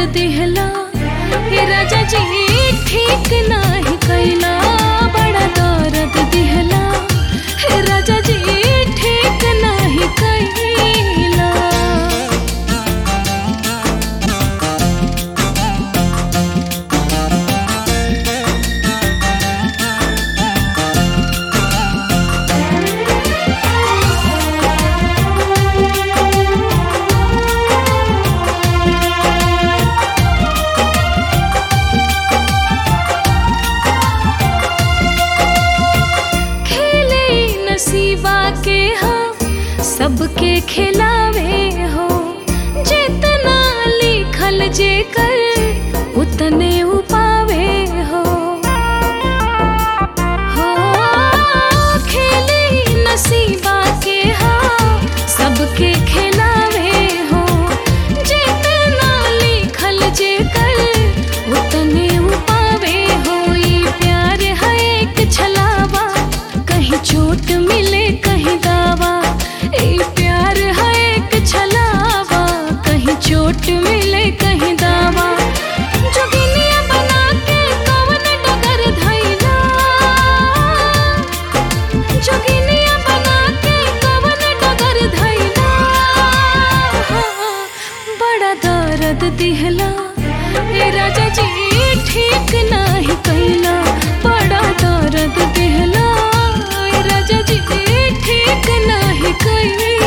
दिहला हे राजा जी ठीक नाही कैला बड़ा दर्द दिहला हे राजा जी ठीक नाही कैला खेले नसीबा के हाँ सबके खिलावे हो जितना लिखल जे कर उतने उपावे हो हो खेले नसीबा के हाँ सबके खिलावे हो जितना लिखल जे कर उतने उपावे हो ये प्यार है एक छलावा कहीं चोट मिले कहीं दावा ये प्यार है एक छलावा कहीं चोट मिले कहीं दावा जोगिनिया बना के कवन डगर धैला जोगिनिया बना के कवन डगर धैला बड़ा दर्द दिहला ए राजा जी ठीक नाही कैला बड़ा दर्द दिहला ए राजा जी ठीक नाही कैला